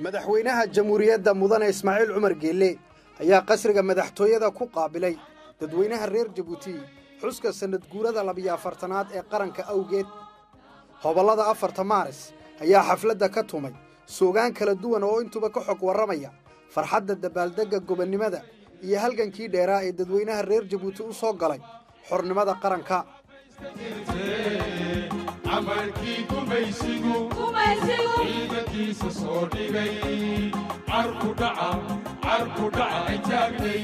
madaxweynaha jamhuuriyadda mudane ismaaciil cumar geelle ayaa qasriga madaxtooyada ku qaabilay dadweynaha reer jabuuti xuska sannad guurada labiyo afartanaad ee qaranka awgeed hobollada afarta maaris ayaa xafladda ka tumay suugaan kala duwan oo intuba ka xog warramaya farxadda dabaaldegga gobonnimada iyo halgankii dheeraa ee dadweynaha reer jabuuti u soo galay xornimada qaranka camalkii gumaysigu ciidankiisa soo dhigay carku dhaca carku dhaca ay taagnay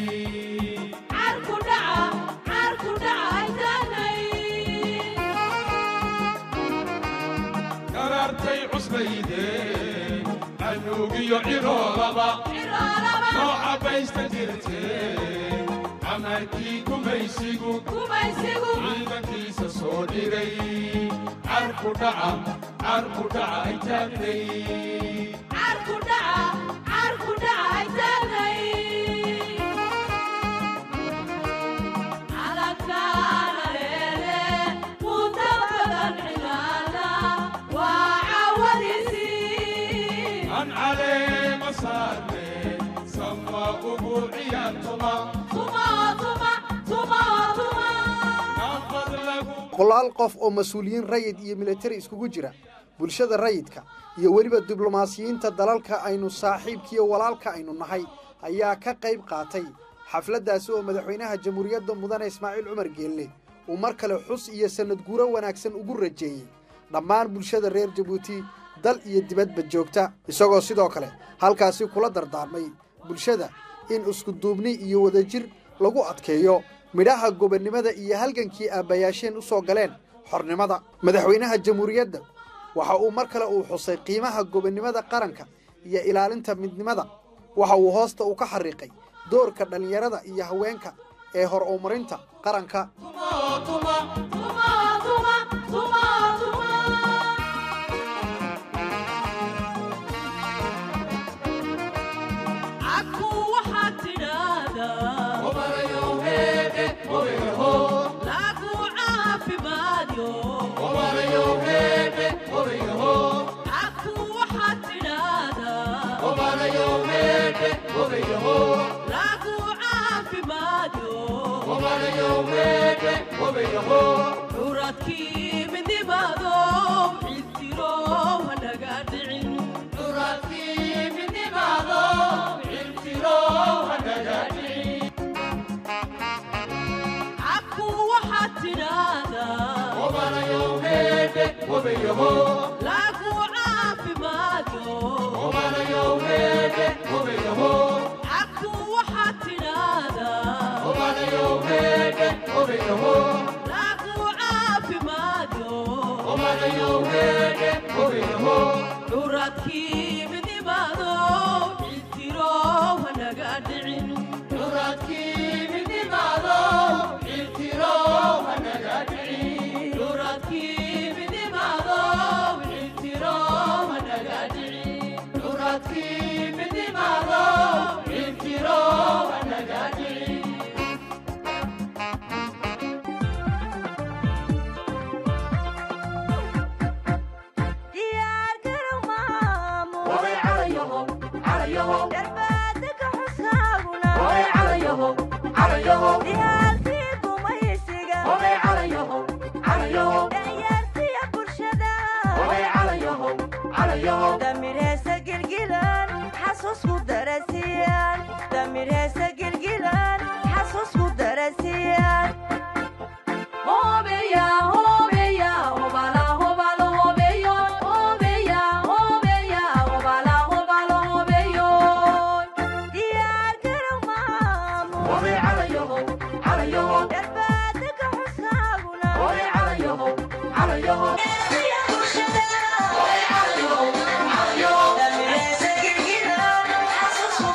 karaartay cusbaydee anuugiyo ciroolaba soo cabbaysta jirtee camalkii gumaysigu ciidankiisa soo dhigay carku dhaca carku dhaca ay taagnay an caleema saarne sama ugu ciyaartuma nafad lagu boqolaal qof oo mas-uuliyiin rayid iyo militari iskugu jira bulshada rayidka iyo weliba diblomaasiyiinta dalalka aynu saaxiibkiiyo walaalka aynu nahay ayaa ka qayb qaatay xafladdaasi oo madaxweynaha jamhuuriyadda mudane ismaaciil cumar geelle uu mar kale xus iyo sannad guuro wanaagsan ugu rajeeyey dhammaan bulshada reer jabuuti dal iyo dibadba joogta isagoo sidoo kale halkaasi kula dardaarmay bulshada in iskuduubni iyo wadajir lagu adkeeyo midhaha gobonnimada iyo halgankii aabbayaasheen u soo galeen xornimada madaxweynaha jamhuuriyadda waxa uu mar kale uu xusay qiimaha gobonnimada qaranka iyo ilaalinta midnimada waxa uu hoosta u ka xariiqay doorka dhallinyarada iyo haweenka ee hor umarinta qaranka Yeah.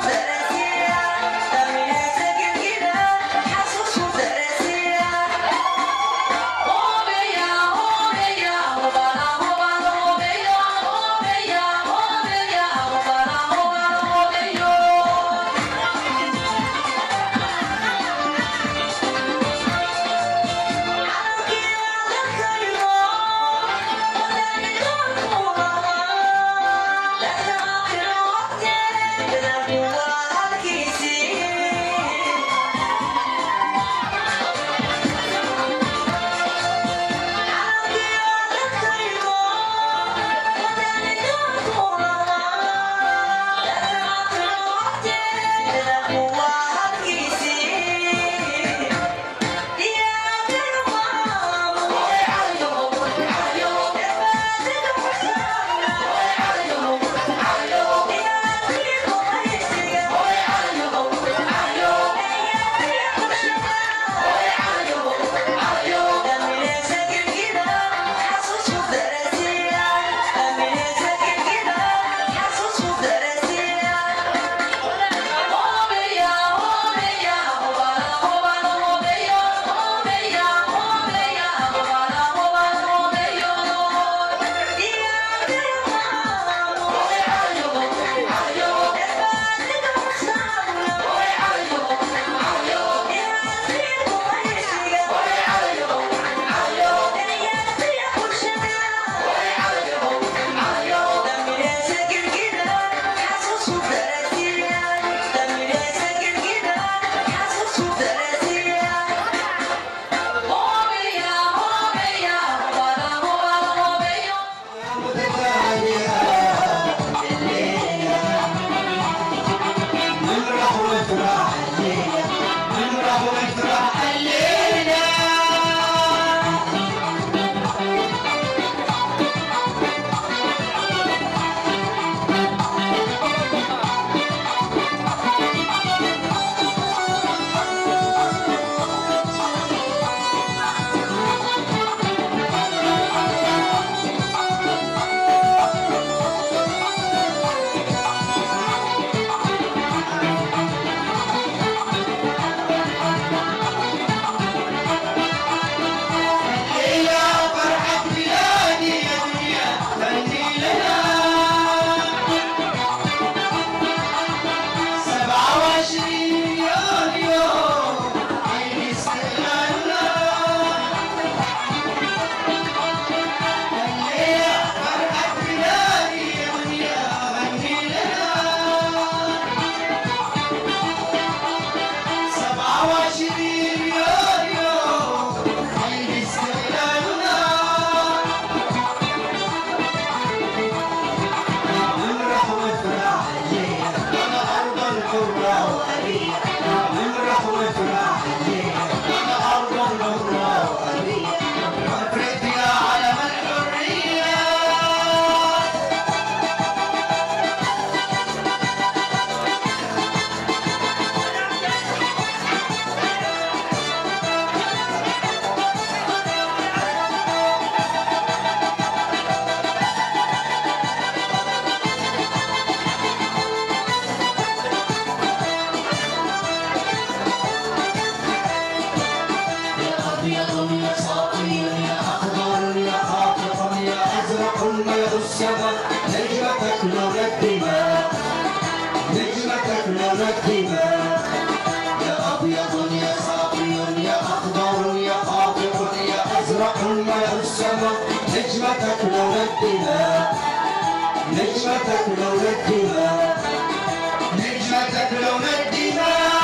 نجمتك لون الدماء نجمتك لون الدماء يا أبيض يا صافي يا أخضر يا خاطر يا أزرق يا السماء نجمتك لون الدماء نجمتك لون الدماء نجمتك لون الدماء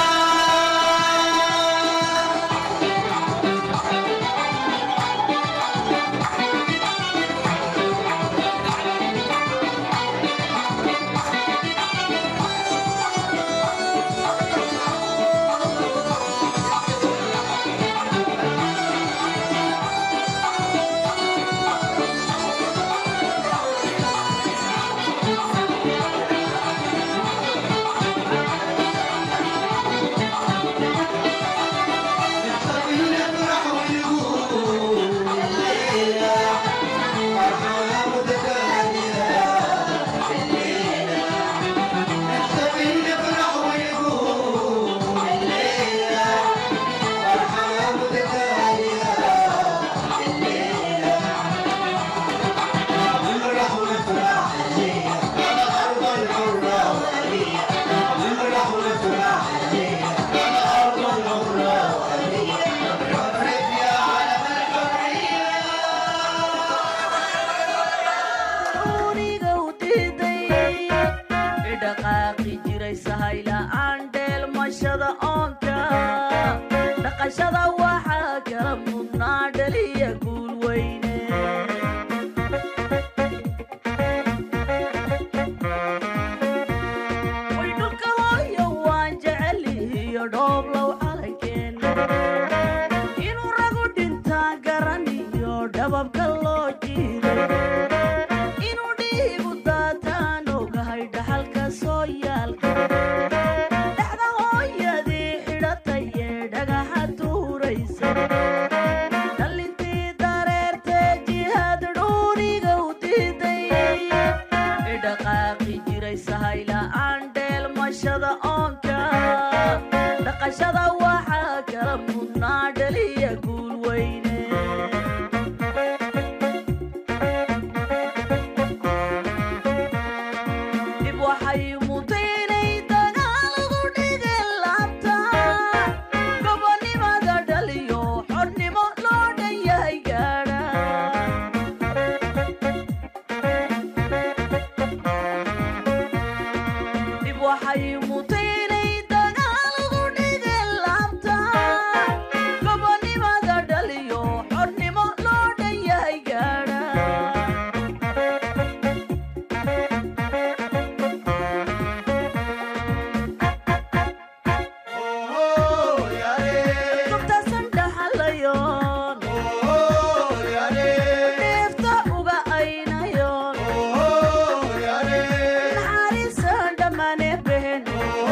نحتفل نفرح ونقول الليلة فرحة متتالية الليلة نحتفل نفرح ونقول الليلة فرحة متتالية الليلة نفرح ونفرح الليلة على أرض الحرة والأبية نفرح ونفرح الليلة على أرض الحرة والأبية نفرح يا علم الحرية uriga u diiday idhaqaaqi jiray sahayla-aan dheelmashada oonka dhaqashada waxaa kala mudnaa dhaliya guul weyne way dhulka hooyo waan jecelihiyo dhooblow calankeena inuu ragu dhintaa garaniyo dhababka loo jiido inuu dhiigu daataan ogahay dhaxalka soo yaalka dhexda hooyadii xidhatay ee dhagaxa tuuraysa dhalintii dareertee jihaad dhuuniga u diiday idhaqaaqi jiray sahayla-aan dheelmashada oonka dhaqashada waxaa kala mudnaa dhaliya guul weyne dib waxay mutaynay dagaalagu dhigeen laabta gobonnimada dhaliyo xornimo loo dhan yahay gaadha dib waxay mutaynay dagaalagu dhigeen laabta gobonnimada dhaliyo xornimo loo dhan yahay gaadha gobtaasan dhaxalayoon neefta uga aynayoon naxariisan dhammaane behen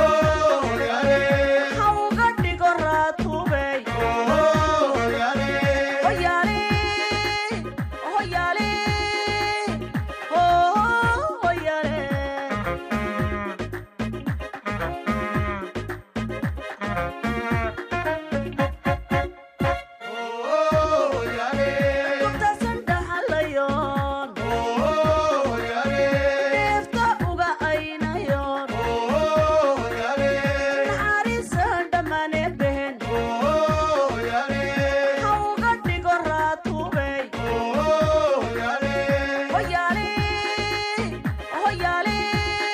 ha uga dhigo raatubey hoyaale hoyaale hoyaale gobtaasan dhaxalayoon neefta uga aynayoon naxariisan dhammaane behen ha uga dhigo raatubey hoyaale hoyaale hoyaale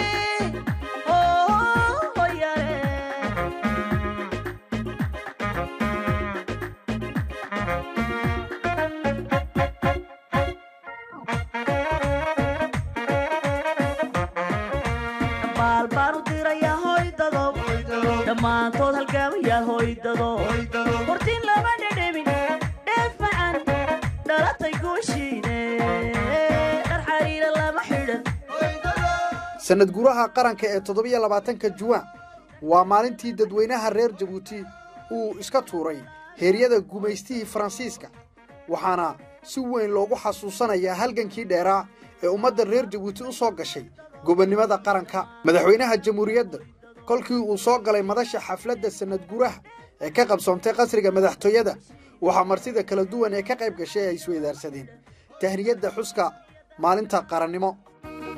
baal baan u dirayaa hoydado dhammaantood halgaamayaal hoydado hortiin lama dhedhemin dheefacan dhalatay guushiine dhar xariira lama xidhan sanad guraha qaranka ee toddobiyo labaatanka juwaan waa maalintii dadweynaha reer jabuuti uu iska tuuray heeryada gumaystihii faransiiska waxaana si weyn loogu xasuusanayaa halgankii dheeraa ee ummadda reer jabuuti u soo gashay gobonnimada qaranka madaxweynaha jamhuuriyadda kolkii uu soo galay madasha xafladda sanad guraha ee ka qabsoontay qasriga madaxtooyada waxaa martida kala duwan ee ka qayb gashay ay isweydaarsadeen tahniyadda xuska maalinta qarannimo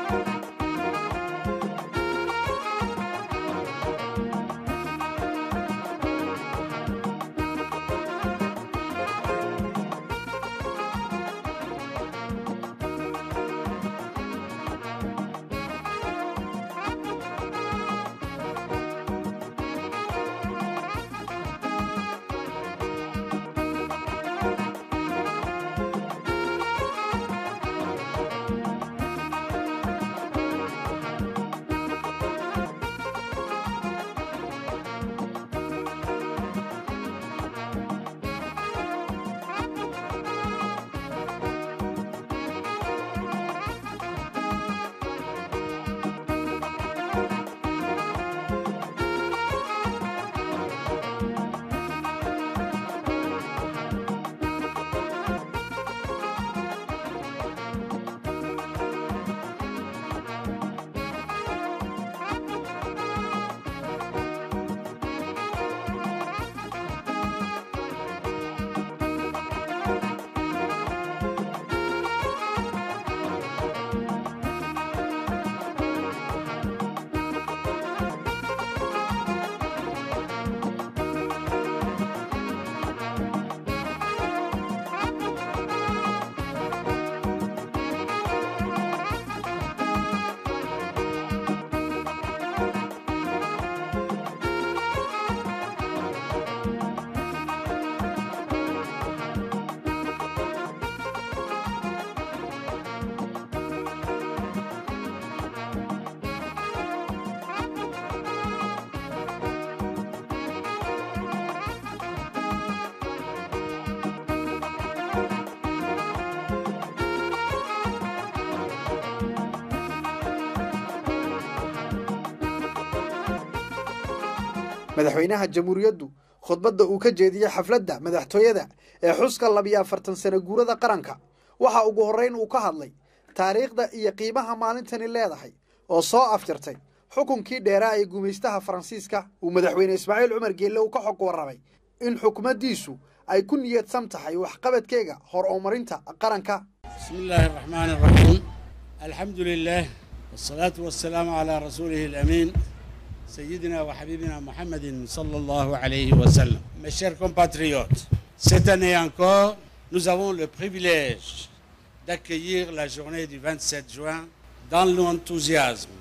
madaxweynaha jamhuuriyaddu khudbadda uu ka jeediyey xafladda madaxtooyada ee xuska labiyo afartan sano guurada qaranka waxa ugu horrayn uu ka hadlay taariikhda iyo qiimaha maalintani leedahay oo soo afjartay xukunkii dheeraa ee gumaystaha faransiiska uu madaxweyne ismaaciil cumar geelle uu ka xog warramay in xukumaddiisu ay ku niyadsan tahay waxqabadkeega hor umarinta qaranka بسم الله الرحمن الرحيم الحمد لله والصلاة والسلام على رسوله الأمين سيدنا وحبيبنا محمد صلى الله عليه وسلم Mes chers compatriotes, cette année encore, nous avons le privilège d'accueillir la journée du 27 juin dans l'enthousiasme,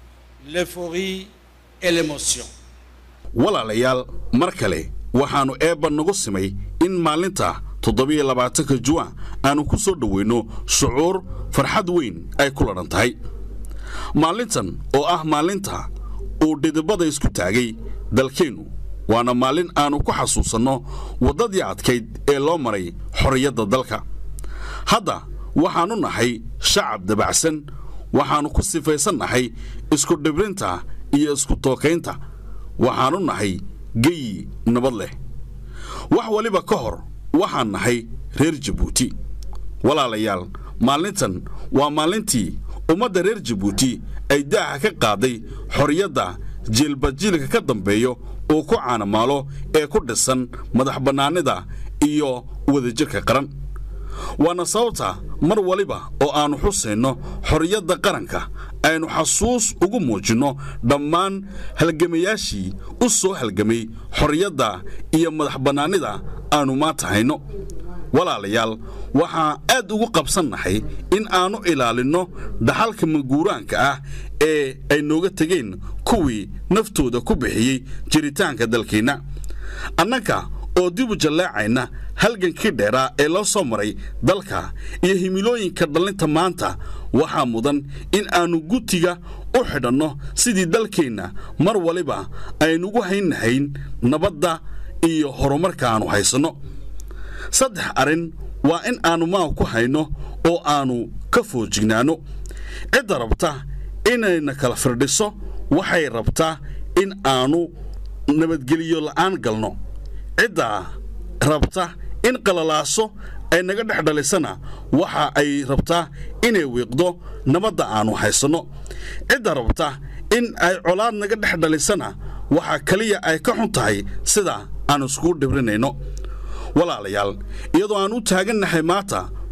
l'euphorie et l'émotion. walaalayaal mar kale waxaannu eebba nagu simay in maalinta toddobiyo labaatanka juwan aannu ku soo dhowayno shucuur farxad weyn ay ku ladhan tahay maalintan oo ah maalinta uu dhidibada isku taagay dalkeennu waana maalin aannu ku xasuusanno waddadii adkayd ee loo maray xorriyadda dalka hadda waxaannu nahay shacab dabacsan waxaannu ku sifaysan nahay isku dhibrinta iyo isku tookaynta waxaannu nahay geyi nabad leh wax waliba ka hor waxaan nahay reer jabuuti walaalayaal maalintan waa maalintii ummadda reer jabuuti ay daaha ka qaaday xorriyadda jiilbajiilka ka dambeeyo uu ku caanamaalo ee ku dhisan madax bannaanida iyo wadajirka qaran waana sababta mar waliba oo aannu xusayno xorriyadda qaranka aynu xasuus ugu muujinno dhammaan halgamayaashii u soo halgamay xorriyadda iyo madax bannaanida aannu maanta hayno walaalayaal waxaan aad ugu qabsannahay in aannu ilaalinno dhaxalka maguuraanka ah ee ay nooga tegeen kuwii naftooda ku bixiyey jiritaanka dalkeenna annanka oo dib u jallaacayna halgankii dheeraa ee loo soo maray dalka iyo himilooyinka dhallinta maanta waxaa mudan in aannu gutiga u xidhanno sidii dalkeenna mar waliba aynugu haynnahayn nabadda iyo horumarka aannu haysanno saddex arrin waa in aannu maal ku hayno oo aannu ka foojignaanno cidda rabta inayna kala firdhiso waxay rabtaa in aannu nabadgeliyo la'aan galno ciddaa rabta in qalalaaso ay naga dhex dhalisana waxa ay rabtaa inay wiiqdo nabadda aannu haysanno cidda rabta in ay colaad naga dhex dhalisana waxa keliya ay ka xun tahay sida aannu iskugu dhibrinayno walaalayaal iyadoo aan u taagannahay maanta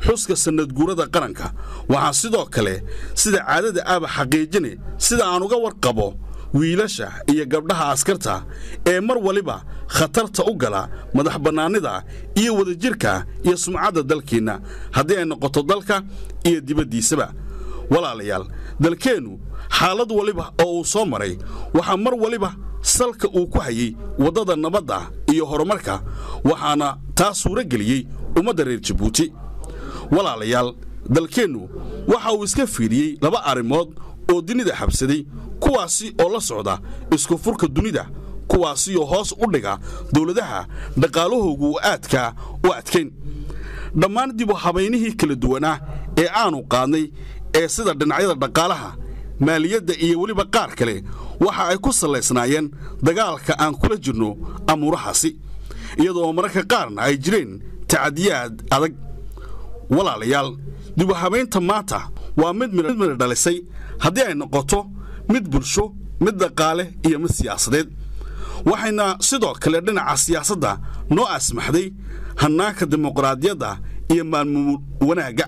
xuska sannadguurada qaranka waxaa sidoo kale sida caadada aaba xaqiijine sida aan uga warqabo wiilasha iyo gabdhaha askarta ee mar waliba khatarta u gala madax bannaanida iyo wadajirka iyo sumcadda dalkeenna haddii ay noqoto dalka iyo dibaddiisaba walaalayaal dalkeennu xaalad waliba oo uu soo maray waxaa mar waliba salka uu ku hayey waddada nabadda iyo horumarka waxaana taa suuro geliyey ummadda reer jabuuti walaalayaal dalkeennu waxa uu iska fiiriyey laba arrimood oo dunida xabsaday kuwaasi oo la socda isku furka dunida kuwaasi oo hoos u dhiga dowladaha dhaqaalahoogu uu aadkaa u adkayn dhammaan dibu habaynihii kala duwanaa ee aanu qaadnay ee sida dhinacyada dhaqaalaha maaliyadda iyo weliba qaar kale waxa ay ku sallaysnaayeen dagaalka aan kula jirno amuurahaasi iyadoo mararka qaarna ay jireen tacadiyaad adag walaalayaal dibuhabaynta maanta waa mid midmidha dhalisay haddii ay noqoto mid bulsho mid dhaqaale iyo mid siyaasadeed waxayna sidoo kale dhinaca siyaasadda noo asmaxday hannaanka dimuqraadiyadda iyo maalmuul wanaagga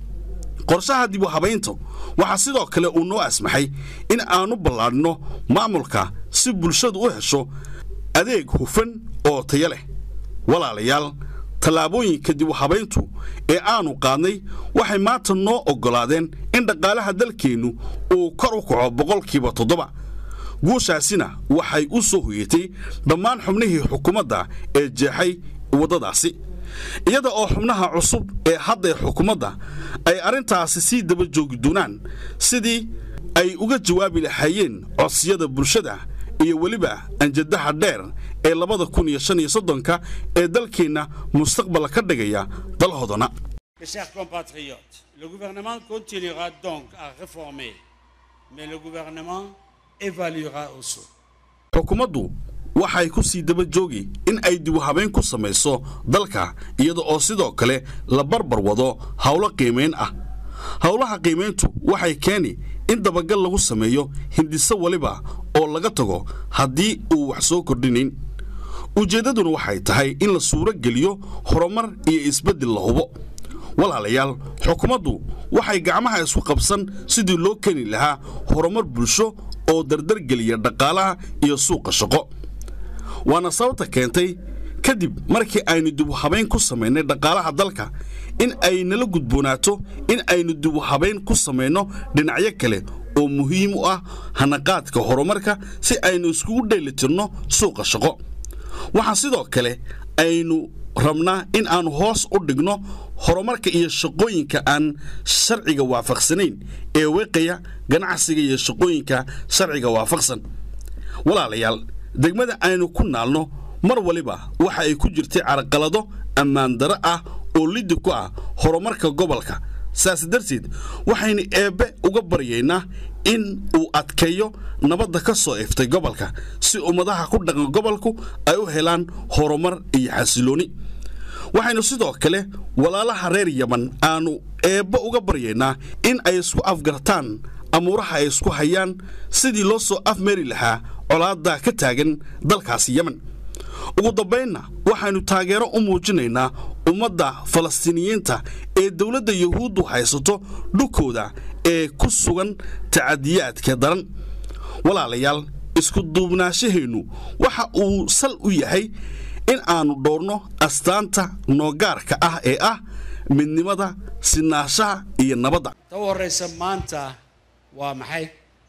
qorshaha dibu habaynta waxaa sidoo kale uu noo asmaxay in aanu ballaadhno maamulka si bulshadu u hesho adeeg hufan oo taya leh walaalayaal tallaabooyinka dibu habayntu ee aanu qaadnay waxay maanta noo oggolaadeen in dhaqaalaha dalkeennu uu kor u kaco boqolkiiba toddoba guushaasina waxay u soo hoyatay dhammaan xubnihii xukuumadda ee jeexay waddadaasi iyada oo xubnaha cusub ee hadday xukuumadda ay arrintaasi sii daba joogi doonaan sidii ay uga jawaabi lahaayeen codsiyada bulshada iyo weliba anjadaha dheer ee labada kun iyo shan iyo soddonka ee dalkeenna mustaqbal ka dhigaya dalhodana Mes chers compatriotes, le gouvernement continuera donc à réformer, mais le gouvernement évaluera aussi. xukuumaddu waxay ku sii daba joogi in ay dibu habayn ku samayso dalka iyada oo sidoo kale la barbar wado howlo qiimayn ah howlaha qiimayntu waxay keeni in dabagal lagu sameeyo hindiso waliba oo laga tago haddii uu wax soo kordhinayn ujeeddaduna waxay tahay in la suuro geliyo horumar iyo isbeddel la hubo walaalayaal xukuumaddu waxay gacmaha isku qabsan sidii loo keeni lahaa horumar bulsho oo dardargeliya dhaqaalaha iyo suuqa shaqo waana sababta keentay kadib markii aynu dibu habayn ku samaynay dhaqaalaha dalka in ay nala gudboonaato in aynu dibu habayn ku samayno dhinacyo kale oo muhiim u ah hanaqaadka horumarka si aynu iskugu dheelitirno suuqa shaqo waxaa sidoo kale aynu rabnaa in aanu hoos u dhigno horumarka iyo shaqooyinka aan sharciga waafaqsanayn ee weeqaya ganacsiga iyo shaqooyinka sharciga waafaqsan walaalayaal degmada aynu ku naalno mar waliba waxa ay ku jirtay carqalado ammaan daro ah oo liddi ku ah horumarka gobolka saas darteed waxaynu eebbe uga baryaynaa in uu adkeeyo nabadda ka soo iftay gobolka si ummadaha ku dhaqan gobolku ay u helaan horumar iyo xasilooni waxaynu sidoo kale walaalaha reer yaman aanu eebbe uga baryaynaa in ay isku afgartaan amuuraha ay isku hayaan sidii loo soo afmeeri lahaa colaadda ka taagan dalkaasi yemen ugu dambaynna waxaynu taageero u muujinaynaa ummadda falastiiniyiinta ee dowladda yuhuuddu haysato dhulkooda ee ku sugan tacadiyaadka daran walaalayaal isku duubnaashaheennu waxa uu sal u yahay in aannu dhowrno astaanta noogaarka ah ee ah midnimada sinaanshaha iyo nabadda ta u horraysa maanta waa maxay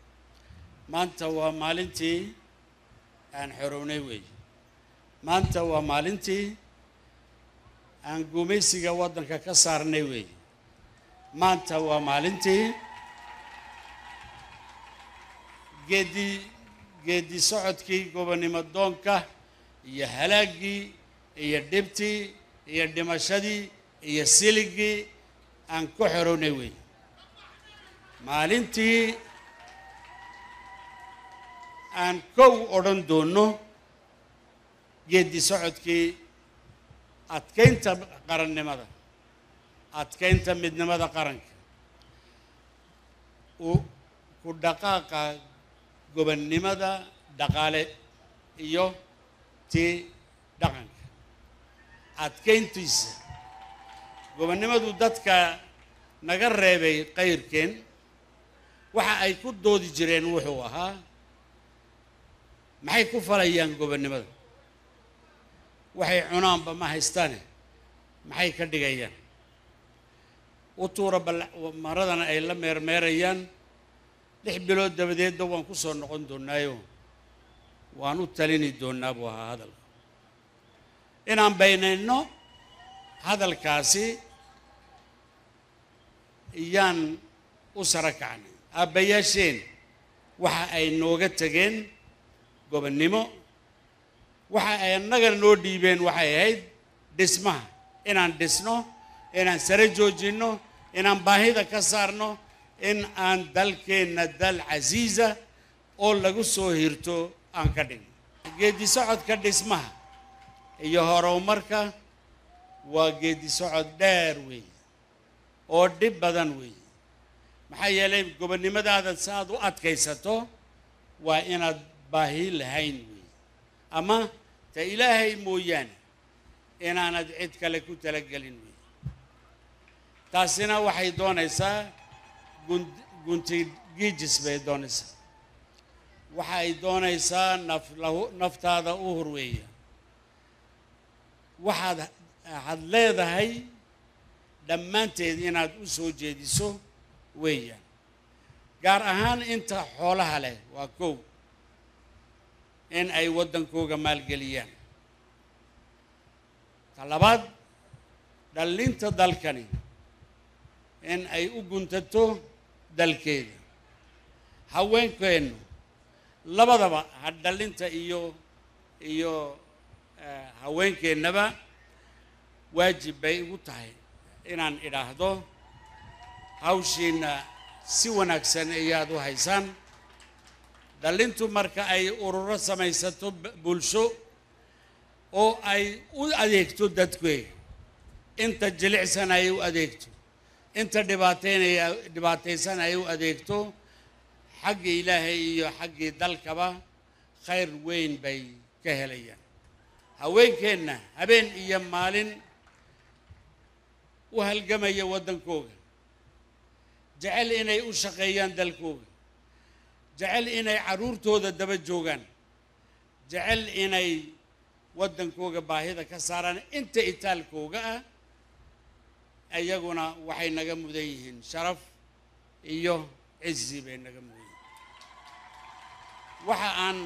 maanta waa maalintii aan xorownay weeye maanta waa maalintii aan gumaysiga waddanka ka saarnay weeye maanta waa maalintii geedi geedi socodkii gobonnimo doonka iyo halaaggii iyo dhibtii iyo dhimashadii iyo siligii aan ku xorownay weeye maalintii aan kow odhan doonno geedi socodkii adkaynta qarannimada adkaynta midnimada qaranka u ku dhaqaaqa gobonnimada dhaqaale iyo tii dhaqanka adkayntiisa gobonnimadu dadka naga reebay qayrkeen waxa ay ku doodi jireen wuxuu ahaa maxay ku falayaan gobonnimada waxay cunaanba ma haystaane maxay ka dhigayaan u tuura bal maradana ay la meermeerayaan lix bilood dabadeedba waan ku soo noqon doonaayo waan u talini doonaa buu ahaa hadalka inaan baynayno hadalkaasi iyaan u sara kacnay aabbayaasheen waxa ay nooga tegeen gobonnimo waxa ay annaga noo dhiibeen waxay ahayd dhismaha inaan dhisno inaan sare joojinno inaan baahida ka saarno in aan dalkeenna dal casiisa oo lagu soo hirto aan ka dhigno geeddi socodka dhismaha iyo horumarka waa geeddi socod dheer weeye oo dhib badan weeye maxaa yeelay gobonnimadaada si aad u adkaysato waa inaad baahi lahayn weeye ama ta ilaahay mooyaane inaanad cid kale ku talagelin weeye taasina waxay doonaysaa gun gunti giijis bay doonaysaa waxa ay doonaysaa naf lahu naftaada u hurweeya waxaad waxaad leedahay dhammaanteed inaad u soo jeediso weeyaan gaar ahaan inta xoolaha leh waa kow in ay waddankooga maalgeliyaan ta labaad dhallinta dalkani in ay u guntato dalkeeda haweenkeennu labadaba ha dhallinta iyo iyo haweenkeennaba waajib bay igu tahay inaan idhaahdo hawshiina si wanaagsan ayaad u haysaan dhallintu marka ay ururo samaysato bulsho oo ay u adeegto dadkeega inta jilicsan ay u adeegto inta dhibaateynaya dhibaataysan ay u adeegto xaggii ilaahay iyo xaggii dalkaba khayr weyn bay ka helayaan haweenkeenna habeen iyo maalin u halgamaya waddankooga jecel inay u shaqeeyaan dalkooga jecel inay carruurtooda daba joogaan jecel inay waddankooga baahida ka saaraan inta itaalkooga ah iyaguna waxay naga mudan yihiin sharaf iyo cizi bay naga mudan yihiin waxa aan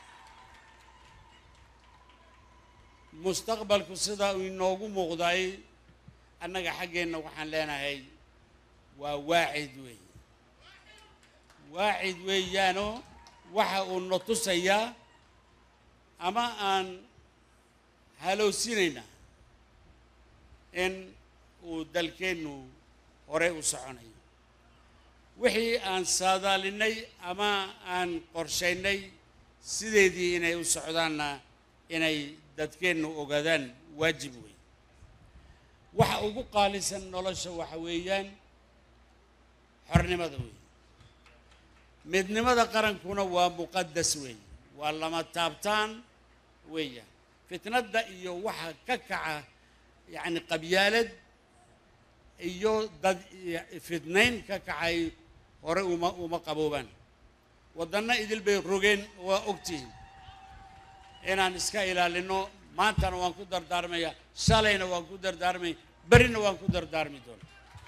mustaqbalku sida uu inoogu muuqday annaga xaggeenna waxaan leenahay waa waacid weeye waacid weeyaanoo waxa uu na tusayaa ama aan halowsinaynaa in uu dalkeennu horey u soconayo wixii aan saadaalinay ama aan qorshaynay sideedii inay u socdaanna inay dadkeennu ogaadaan waajib wey waxa ugu qaalisan nolosha waxa weeyaan xornimada weeye midnimada qarankuna waa muqadas weeye waa lama taabtaan weeyaan fitnadda iyo waxa ka kaca yacni qabyaalad iyo dad fidnayn ka kacay hore uma uma qaboobaan waddanna idil bay rogeen waa ogtihiin inaan iska ilaalino maantana waan ku dardaarmaya shalayna waan ku dardaarmay berrina waan ku dardaarmi doona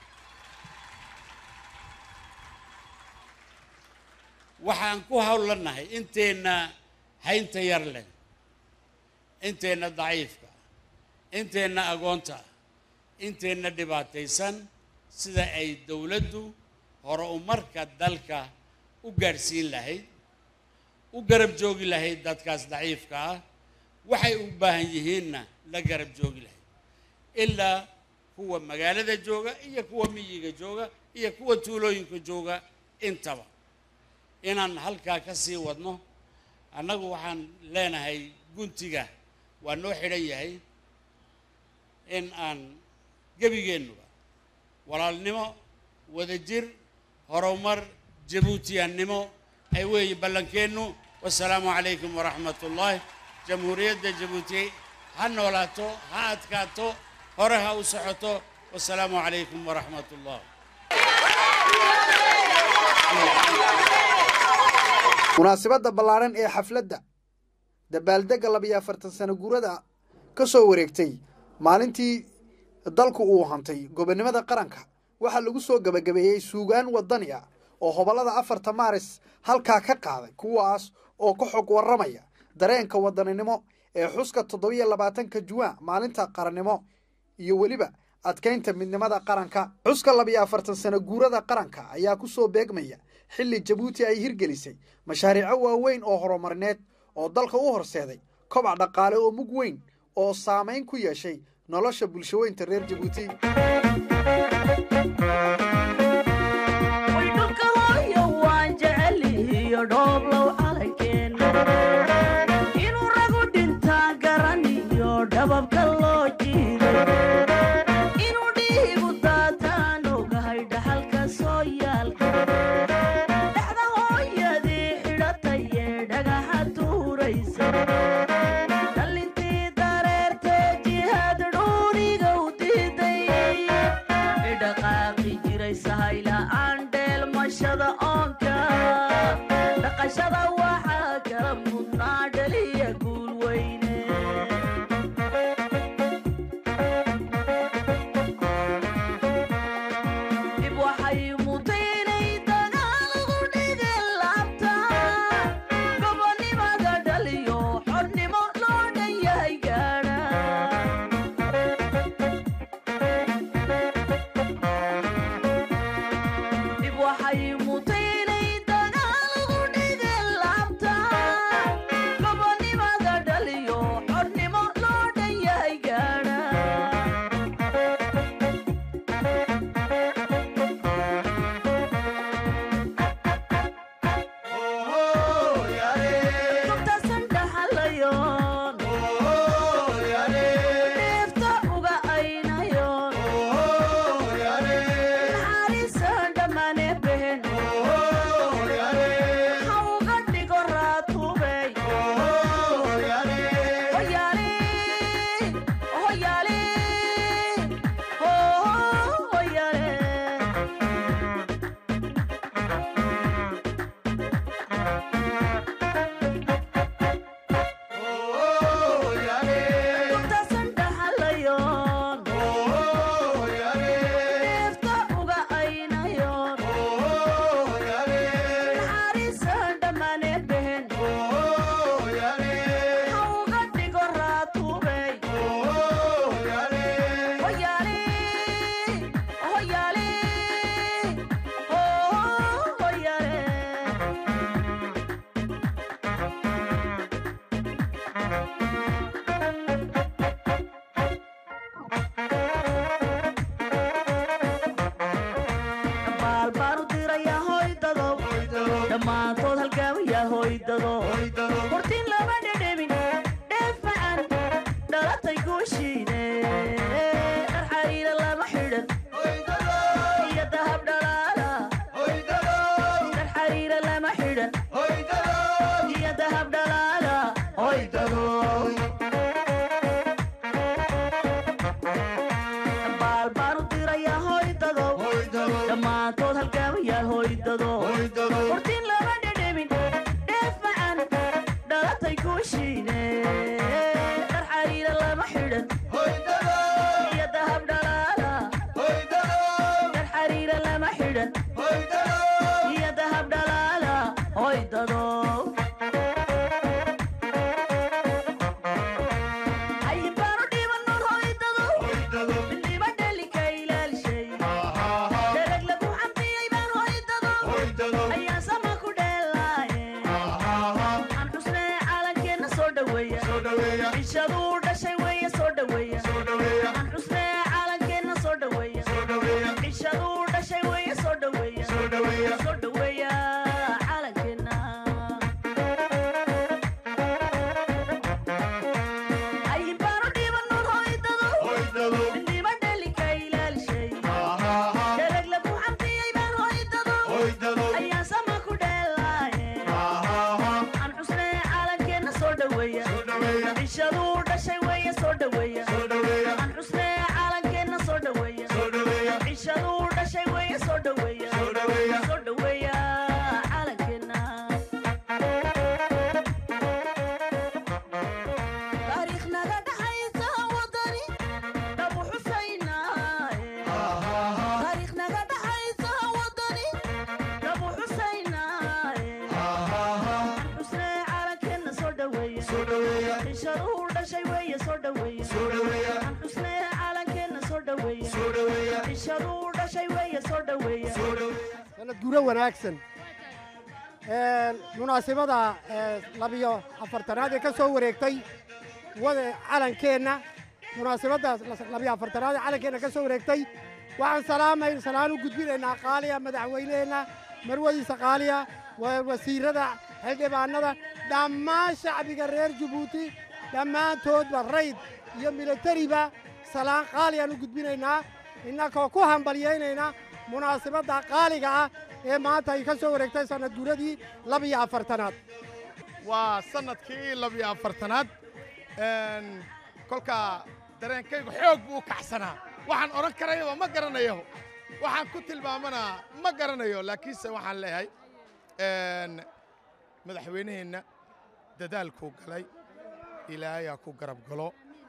waxaan ku hawlanahay inteenna haynta yar leh inteenna daciifka inteenna agoonta inteenna dhibaataysan sida ay dowladdu hore umarka dalka u gaadhsiin lahayd u garab joogi lahayd dadkaas daciifka ah waxay u baahan yihiinna la garab joogi lahayd ilaa kuwa magaalada jooga iyo kuwa miyiga jooga iyo kuwa tuulooyinka jooga intaba inaan halkaa ka sii wadno annagu waxaan leenahay guntiga waa noo xidhan yahay in aan gebigeennuba walaalnimo wadajir horumar jabuutiyannimo ay weeye ballankeennu wasalaamu calaykum waraxmat ullaahi jamhuuriyadda jabuuti ha noolaato ha adkaato hore ha u socoto wasalaamu calaykum waraxmat ullah munaasabadda ballaadhan ee xafladda dabaaldegga labiyo afartan sano guurada ka soo wareegtay maalintii dalku uu hantay gobonnimada qaranka waxaa lagu soo gebagabeeyey suugaan wadani ah oo hobollada afarta maaris halkaa ka qaaday kuwaas oo ka xog warramaya dareenka wadaninimo ee xuska toddobiyo labaatanka juwaan maalinta qarannimo iyo weliba adkaynta midnimada qaranka xuska labiyo afartan sano guurada qaranka ayaa ku soo beegmaya xilli jabuuti ay hirgelisay mashaariico waaweyn oo horumarineed oo dalka u horseeday kobac dhaqaale oo mug weyn oo saamayn ku yeeshay nolosha bulshaweynta reer jabuuti way dhulka hooyo waan jecelihiyo dhooblow calankeena inuu ragu dhintaa garaniyo dhababka loo jiido inuu dhiigu daataan ogahay dhaxalka soo yaalka dhexda hooyadii xidhatay ee dhagaxa tuuraysa dhalintii dareertee jihaad dhuuniga u diiday dhaqaaqi jiray sahayla-aan dheelmashada oonka dhaqashada waxaa kala mudnaa dhaliya guul weyne dib waxay mutay inay dagaal ugu dhigeen laabta gobonnimada dhaliyo xornimo loo dhan yahay gaadha dib waxay mutay inay dagaal ugu dhigeen laabta gobonnimada dhaliyo xornimo loo dhan yahay gaadha gobtaasan dhaxalayoon dheefta uga aynayoon naxariisan dhammaane behen ha uga dhigo raatubey hoyaale hoyaale hoyaale gobtaasan dhaxalayoon dheefta uga aynayoon naxariisan dhammaane behen ha uga dhigo raatubey hoyaale hoyaale hoyaale baal baan u dirayaa hoydadow dhammaantood halgaamayaa hoydado hortiin lama dhedhemin dheef macan dhalatay guushiine dhar xariira lama xidhan iyo dahab dhalaala dhar xariira lama xidhan iyo dahab dhalaala hoydado baal baan u dirayaa hoydadow dhammaantood halgaamayaa hoydado hortiin lama dhedhemin dheef macan dhalatay guushiine dhar xariira lama xidhan iyo dahab dhalaala dhar xariira lama xidhan iyo dahab dhalaala hoydado hayin baanu dhibannoon hoydado midnimo dhalika ilaalishay dhereg lagu xamdiyey baan hoydado ayaan sama ku dheelaaye aan xusnee calankeenna soo dhoweeya bishaduu dhashay weeye soo dhoweeya aan xusnee calankeenna soo dhoweeya bishaduu dhashay weeye soo dhoweeya soo dhoweeya calankeenna hayin baanu dhibannoon hoydado midnimo dhalika ilaalishay dhereg lagu xamdiyey baan hoydado ayaan sama ku dheelaaye aan xusnee calankeenna soo dhoweeya bishaduu dhashay weeye soo dhoweeya aan xusnee calankeenna soo dhoweeya cishaduu dhashay weeye soo dhaweeya soo dhaweeya calankeena taariikh naga dhaxaysa wadani dhabu xusaynaaye taariikh naga dhaxaysa wadani dhabu xusaynaaye xusnee calankeena soo dhaweeya cishaduu dhashay weeye soo dhaweeya xusnee calankeena soo dhaweeya cishaduu dhashay weeye soo dhaweeya sanad guro wanaagsan munaasibada labiyo afartanaad ee ka soo wareegtay wada calankeenna munaasibaddaas labiyo afartanaad ee calankeenna ka soo wareegtay waxaan salaamay salaan u gudbinaynaa qaaliya madaxweyneheenna marwadiisa qaaliya wa- wasiirada xildhibaanada dhammaan shacbiga reer jabuuti dhammaantoodba rayd iyo milatariba salaan qaaliyaan u gudbinaynaa innakoo ku hambalyaynaynaa munaasibadda qaaliga ah ee maanta ay ka soo wareegtay sannad guuradii labiyo afartanaad waa sanadkii labiyo afartanaad Een, kolka dareenkaygu xoog buu u kacsanaa waxaan odhan karayaba ma garanayo waxaan ku tilmaamanaa ma garanayo laakiinse waxaan leeyahay een, madaxweyneheenna dadaalkuu galay ilaahayaa ku garab galo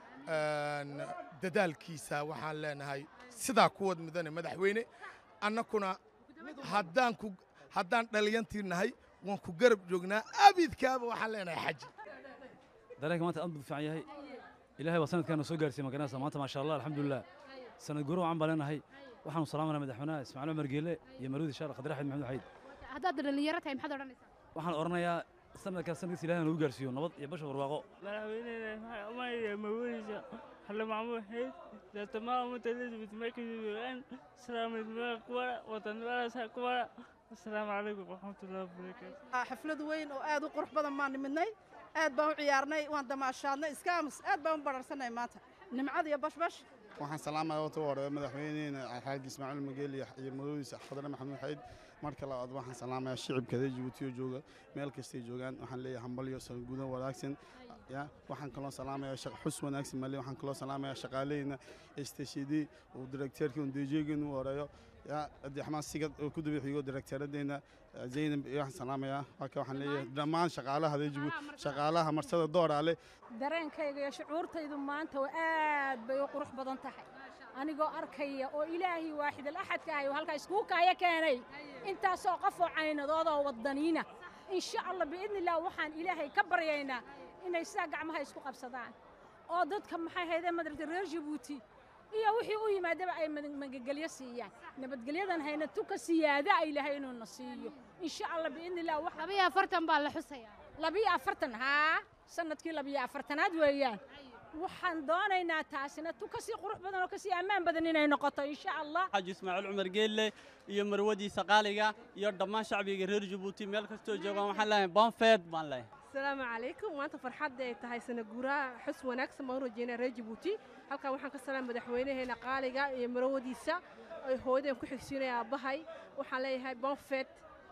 Een, dadaalkiisa waxaan leenahay sidaa kuwad mudane madaxweyne annakuna haddaan ku haddaan dhalinyantii nahay waan ku garab joognaa abidkaaba waxaan leenahay xaji dareenka maanta aad buu fiican yahay ilaahay waa sanadkaana soo gaarsiiyey magaranaysa maanta maasha allah alxamdulilah sanad guuro wacan baan leenahay waxaanu salaamanaa madaxweynaha ismaaciil cumar geele iyo marwadi shaar khadre axmed maxamed xayd haddaad dhalinyaro tahay maxaad odhanaysaa waxaan odhanayaa sanadkaas sanadkiisa ilahay nagu gaarsiiyo nabad iyo basha barwaaqo madaxweyneena umaya mawadiisa xalle maxamuud xeyd daatamaha mutalidibit markaysugaan salaamidmada kuwara wadanimadaasa kuwara asalaamu calaykum waraxmatullahi wabarakaatu xaflad weyn oo aad u qurux badan baan nimidnay aad baan u ciyaarnay waan damaashaadnay iskaamus aad baan u bararsanay maanta nimcad iyo bashbash waxaan salaamaya wata hore madaxweyneena xaaji ismaaciil mageel iyo iyo madowdiisa khadre maxamuud xayd marka labaad waxaan salaamayaa shicibka reer jabuuti oo jooga meel kastay joogaan waxaan leeyahay hambalyo sanadgudan wanaagsan ya waxaan kaloo salaamayaa shaq xus wanaagsan male waxaan kaloo salaamayaa shaqaaleyna stashidi uu direkteerkii un dejeegin u horeeyo ya abdiraxmaan sigad oo ku daba xigo direkteeradeena zaynab iyo waxaan salaamayaa halka waxaan leeyahay dhammaan shaqaalaha reer jabuuti shaqaalaha marsada dooraale dareenkayga iyo shucuurtaydu maanta waa aad bay u qurux badan tahay anigoo arkaya oo ilaahay waaxid alaxadka ahay oo halkaa iskugu kaaya keenay intaasoo qof oo caynadood oo wadaniina insha allah biidni illah waxaan ilaahay ka baryaynaa inay sidaa gacmaha isku qabsadaan oo dadka maxay haydee madaragta reer jabuuti iyo wixii u yimaadaba ay mad- magagelyo siiyaan nabadgelyadan hayna tuka siyaada ay ilahay inuuna siiyo insha allah biidni illah wax labiyo afartan baa la xusayaa labiyo afartan haa sanadkii labiyo afartanaad weeyaan waxaan doonaynaa taasina tu kasii qurux badan oo kasii ammaan badan inay noqoto insha allah xaaji ismaaciil cumar geelle iyo marwadiisa qaaliga iyo dhammaan shacbiga reer jabuuti meel kastoo joogaan waxaan leeyahay bonfeed baan leeyahay asalaamu calaykum maanta farxadda ay tahay sana guuraha xus wanaagsan baan u rajeynaya reer jabuuti halkan waxaan ka salaam madaxweynaheena qaaliga iyo marwadiisa ay hooyadeen ku xigsiinaya aabbahay waxaan leeyahay bonfet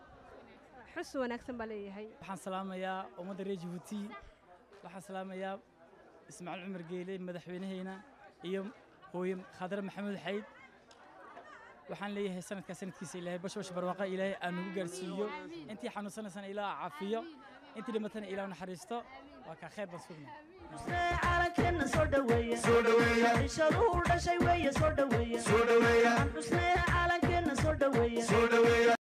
xus wanaagsan baan leeyahay waxaan salaamayaa ummadda reer jabuuti waxaan salaamayaa ismaaciil cumar geele madaxweynaheyna iyo hooye khadre maxamuud xayd waxaan leeyahay sanadkaa sanadkiisa ilaahay bashbash barwaaqa ilaahay aan nagu gaarsiiyo intii xanuunsanaysana ilaah caafiyo intii dhimatana ilaah naxariisto waa kaa khayr baan sugnaa calankeena soo dhaweeya cishaduu dhashay weeye soo dhaweeya xusnee calankeena soo dhaweeya